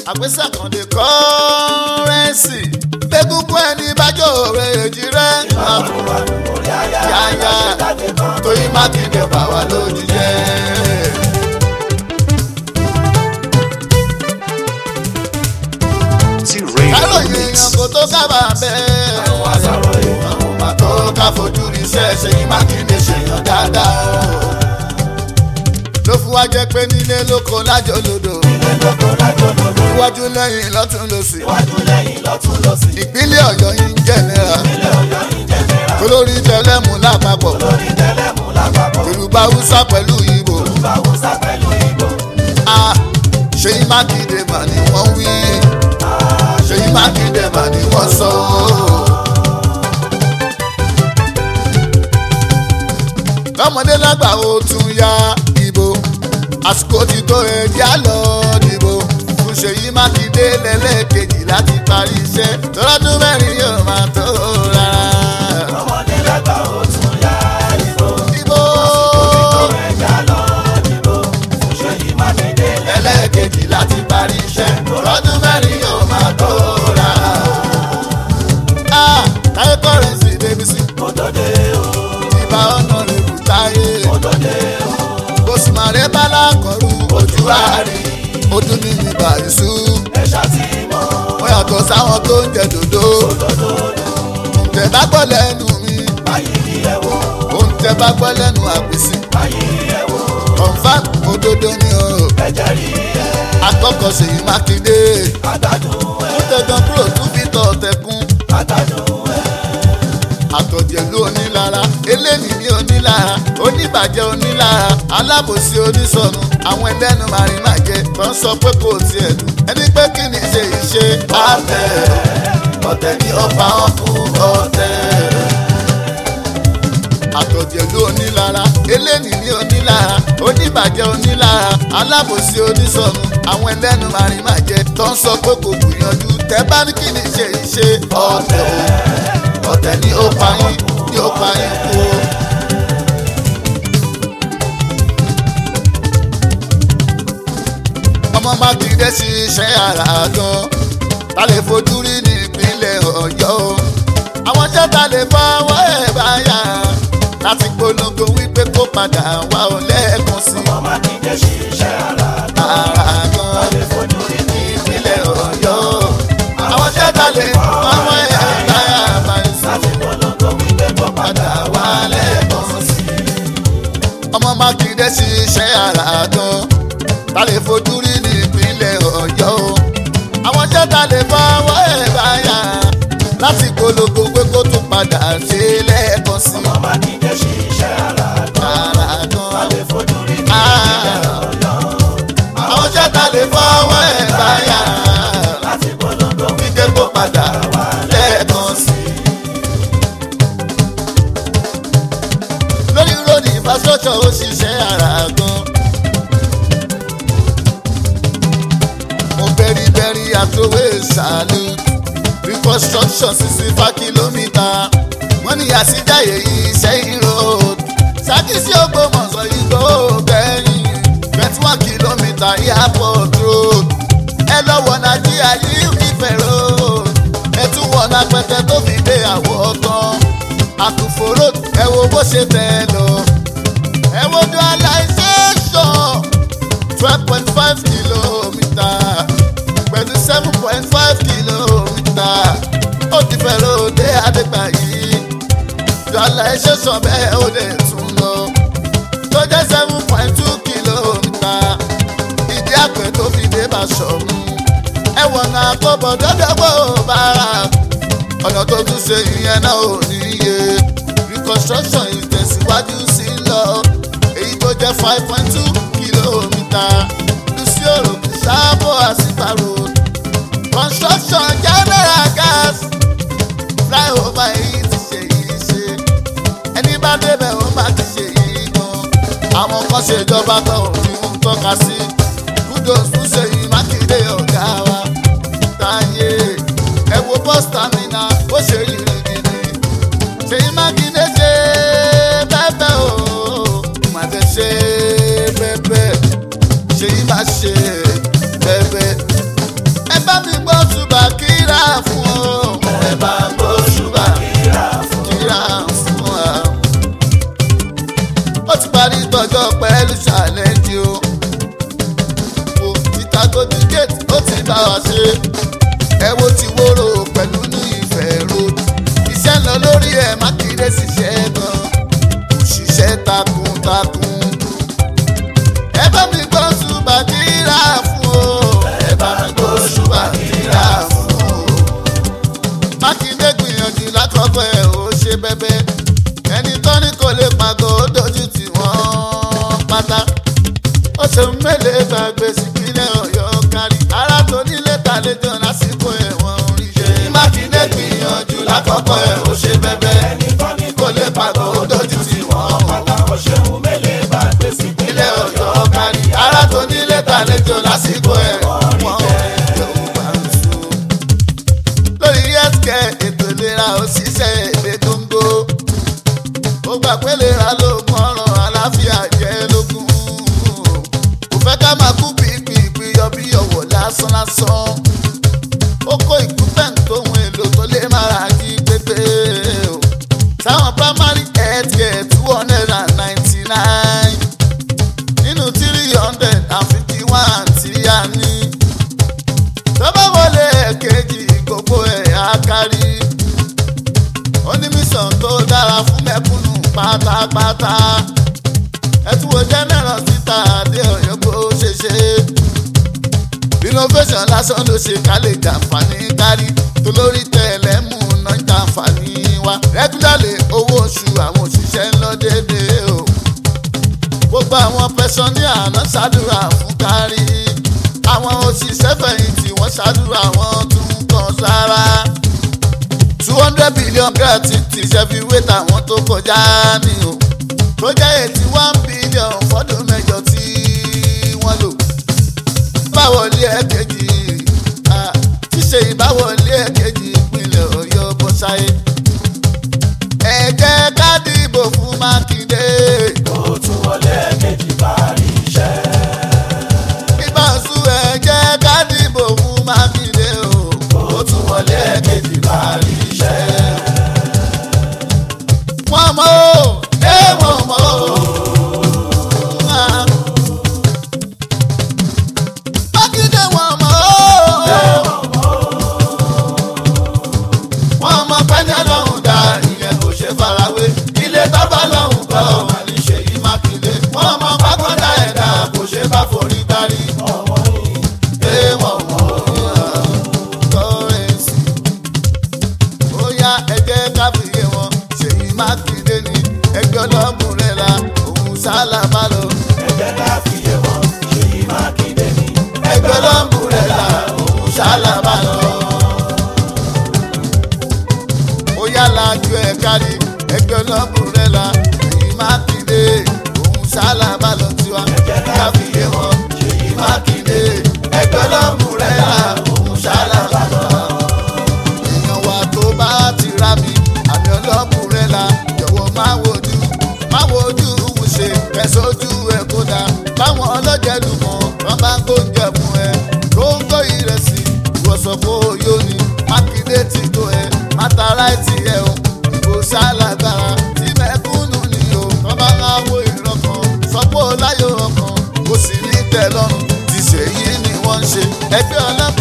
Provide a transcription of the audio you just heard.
àgbésà kan dé kọ́rẹ́ǹsì gbẹ́gúngún ẹni bájọ́ rẹ̀ èjì rẹ̀ yáyá tóyí mákindé bà wá lójú jẹ́. T-Rain on káròyìn the èèyàn mix. kò tó kábà bẹ́ẹ̀. àwọn àṣàrò èèyàn kò má tó ká fojú rí iṣẹ́ ṣèyí mákindé ṣèyàn dáadáa. ló fún wa jẹ́ pé nílé lóko lájọ lodò. iwájú lẹ́yìn lọ́tún lọ́sì. ìpínlẹ̀ ọ̀yọ́ yìí ń jẹ̀nẹ́ra. olórí tẹlẹ́mù lápapọ̀. yorùbá haúsá pẹ̀lú ìbò. Ah, ṣèyí mákindé mà ni wọ́n wí. ṣèyí mákindé mà ni wọ́n sọ. lọ́mọdé lágbà ó tún ya ìbò àsìkò ti tó ẹjẹ́ á lọ dìbò fún ṣèyí mákindé lẹ́lẹ́kejì láti parí iṣẹ́ tọ́lọ́dún mẹ́rin yóò máa tó rárá. ìbò lẹ́lẹ́kejì láti parí iṣẹ́ tọ́lọ́dún mẹ́rin yóò máa tó rárá. Ah, táyé kọ́rẹ́nsì débísí ìbá ọ̀nà rẹ̀ kù táyé òsùmàrè bálá kọrù ojú àárín ojú ní mi bàrísù wọ́n yàtọ̀ sáwọn tó ń jẹ dòdò oúnjẹ bá gbọ́ lẹ́nu mi oúnjẹ bá gbọ́ lẹ́nu àpèsè confam òdodo ni o akọ́kọ́ ṣèyí mákindé ó tẹ̀gàn kúrò tún fi tọ̀ tẹ̀kún àtọ̀jẹ̀lú onílara eléyìí ní onílara oníbàjẹ́ onílara alábòsí onísọnù àwọn ẹlẹ́nu màrìmájẹ tó ń sọ pé kò tiẹ̀ lù ẹni pé kí ni ṣe ìṣe àtẹ ọ̀tẹ̀ ní ọba ọkùn ọ̀tẹ̀. àtọ̀jẹ̀lú onílara eléyìí ní onílara oníbàjẹ́ onílara alábòsí onísọnù àwọn ẹlẹ́nu màrìmájẹ tó ń sọ pé kò gbìyànjú tẹ́ bá ní kí ni ṣe ìṣe ọ̀tẹ̀ o ọ̀tẹ̀ ni ó pa yín ni ó pa yín kú o. ọmọ mákindé ṣiṣẹ́ ara gan ta lè fojú rí ní ìpínlẹ̀ ọ̀yọ́ o. àwọn jẹ́ta lè fọwọ́ ẹ̀ báyà láti polongo wípé kó padà wá ọ lẹ́ẹ̀kan sí ara gan ní ìpínlẹ̀ ọ̀yọ́ o. àwọn jẹ́ta lè fọwọ́ ẹ̀ báyà báyìí padà wá lẹ́ẹ̀kan sí. ọmọ mákindé ṣiṣẹ́ ara gan ta lè fojú rí ní ìpínlẹ̀ ọ̀yọ́ o. àwọn jẹ́ta lè fọwọ́ ẹ̀ báyà láti polongo pé kó tún padà ṣe lẹ́ẹ̀kan sí. ara gan àwọn jẹ́ta lè fọwọ́ ẹ̀ báyà wípé kó padà lẹ́ẹ̀kan sí. lórí road infrastructure ó ṣiṣẹ́ ara gan. mo bẹ́rí bẹ́rí àtòwé ṣàlù reconstruction sixty five kilometre wọ́n ní àṣìjáyé Ìṣẹ́yìn road ṣàkíyèsí Ògbómọ̀ṣọ́ igbó gbẹ̀yìn twenty one kilometre airport road ẹ lọ́wọ́ nàìjíríà yìí Ifẹ̀ road ẹ tún wọ̀ lápẹtẹ tó fi dé àwọ̀ tán àkùfò road ẹ wo bó ṣe tẹ̀ lọ ẹ wo dualization twelve point five kilometre pẹ̀lú seven point five kilometre ó ti fẹ́ lóde adégbàyí dualization bẹ́ẹ̀ ó lè tún lọ tó jẹ́ seven point two kilometre ìdí àpẹ tó fi dé Bàṣọ̀run ẹ̀wọ̀n náà kó bọ̀ dọ́dọ́gbò bára ọ̀nà tó tún ṣe ìyẹn náà ò níye reconstruction ìtẹ̀síwájú sí lọ èyí tó jẹ́ five point two kilometre lucioro sábò àsìkò road construction general gas flyover èyí ti ṣe yìí ṣe ẹni bá débẹ̀ ó má ti ṣe yìí gan àwọn kan ṣèjọba tó òfin ń tọ́ka sí kudos fún Ṣèyí Mákindé ọ̀gá wa táyé ẹ wo bus terminal ó ṣe yìí gidi Ṣèyí Mákindé ṣe bẹ́ẹ̀ o màdé ṣe bẹ́ẹ̀ Ṣèyí má ṣe bẹ́ẹ̀ bá wa ṣe ẹ wo ti wóró pẹ̀lú ní ìfẹ́ road iṣẹ́ ń lọ lórí ẹ̀ mákindé ṣiṣẹ́ gan òṣìṣẹ́ takuntakun ẹ bá mi gbọ́ ṣùgbàdìrà fún o ẹ bá mi gbọ́ ṣùgbàdìrà fún o mákindé gbìyànjú lákọ̀ọ́kọ́ ẹ̀ ó ṣe bẹ́bẹ́ ẹni tó ní kò lè pàgọ́ ó dojú tì wọ́n pátá ó ṣe ń mẹ́lẹ̀ gbàgbé sípínlẹ̀ ọ̀yọ́ kárí ara tó nílé tàlejò lásìkò ẹ̀wọ̀n oríṣẹ́. mákindé gbìyànjú lákọ̀ọ́kọ́ ẹ̀ ó ṣe bẹ́bẹ́ ẹni tó ní kò lè pàgọ́ ó dojú tì wọ́n pátá ó ṣe ń mẹ́lẹ̀ gbàgbé sípínlẹ̀ ọ̀yọ́ kárí ara tó nílé tàlejò lásìkò ẹ̀wọ̀n oríṣẹ́ lórí healthcare ètò ìlera òṣìṣẹ́ èdè góńgó ó gbà pé lera ló mọ̀ràn àlàáfíà jẹ́ lógún kò fẹ́ ká máa kú pípípí yọ bí ọ̀wọ̀ lásán lásán ó kó equipment tóun èlò tó lè mára jí pépé o sáwọn primary healthcare two hundred and ninety nine nínú three hundred and fifty one tí a ní tọ́ba wọlé ẹ̀kejì gbogbo ẹ̀ á kárí onímísàn tó dára fún mẹ́kúnnù pátápátá ẹtúwò general síta àdé ọ̀yọ́ bó ṣe ṣe innovation lásán ló ṣe ká lè jàǹfààní kárí tó lórí tẹ̀lẹ́mù náà ń jàǹfààní wa regularly owó oṣù àwọn òṣìṣẹ́ ń lọ déédéé o gbogbo àwọn pẹ̀sọ́ní àná ṣàdúrà fún kárí àwọn òṣìṣẹ́ fẹ̀yìntì wọ́n ṣàdúrà wọn tún kàn sára two hundred billion gratitude ṣẹ́fi wé tàwọn tó kọjá ní o tó jẹ́ eighty one billion fọ́dún mẹ́jọ tí wọ́n lò báwọlé ẹ̀kejì ah, ṣíṣe ìbáwọlé ẹ̀kejì ìpínlẹ̀ ọ̀yọ́ bọ́ sáyé ẹ jẹ́ ká dìbò fún mákindé ó tún wọlé kejì parí iṣẹ́. ìbáṣu ẹ jẹ́ ká dìbò fún mákindé o ó tún wọlé kejì parí iṣẹ́. wọ́n mọ̀ ó ẹ wọ́n mọ̀ ó. Ah. mákindé wọ́n mọ̀ ó. wọ́n mọ̀ pẹ́ni ọlọ́run dá ìyẹn kò ṣe farawé ilé tọ́ba lọ́hùn kọ́ wà ní ṣèyí mákindé wọ́n mọ̀ pákọ́dá ẹ̀dá kò ṣe bá forí darí. Ẹ wọ́n mọ̀ ó. Kọ́rẹ́nsì ó yá ẹgbẹ́ káfíńyé wọn ṣèyí mákindé ni ẹgbẹ́ ọlọ́gùn rẹ̀ la òun sálà bá lọ. ẹ jẹ́ ká fìyè wọn ṣèyí mákindé ní. ẹgbẹ́ ọlọ́gùn rẹ̀ la òun sálà bá lọ. ó yá lajú ẹ̀ kárí ẹgbẹ́ ọlọ́gùn rẹ̀ la ṣèyí mákindé òun sálà bá lọ tiwa. ẹ jẹ́ ká fìyè wọn ṣèyí mákindé. ẹgbẹ́ ọlọ́gùn rẹ̀ la òun sálà bá lọ èèyàn wa tó bá ti ra mi àmì ọlọ́kùnrin la jọ̀wọ́ máa wojú máa wojú wùṣe kẹsójú ẹ kódà báwọn ọlọ́jẹ̀lú mọ̀ wọ́n bá ń gbóúnjẹ fún ẹ góńgó ìrẹsì ìwọ̀sọ̀ fún oyó ni mákindé ti tó ẹ mátara ẹ ti ẹ o kò sálágbára tí mẹ́kúnnù ni o wọ́n bá ń wo ìrọ̀kan sọ́pọ̀ láyò ọkàn kò sì ní tẹ́ lọ́rùn ti ṣèyí ni wọ́n ń ṣe ẹgbẹ́ ọlọ́pàá.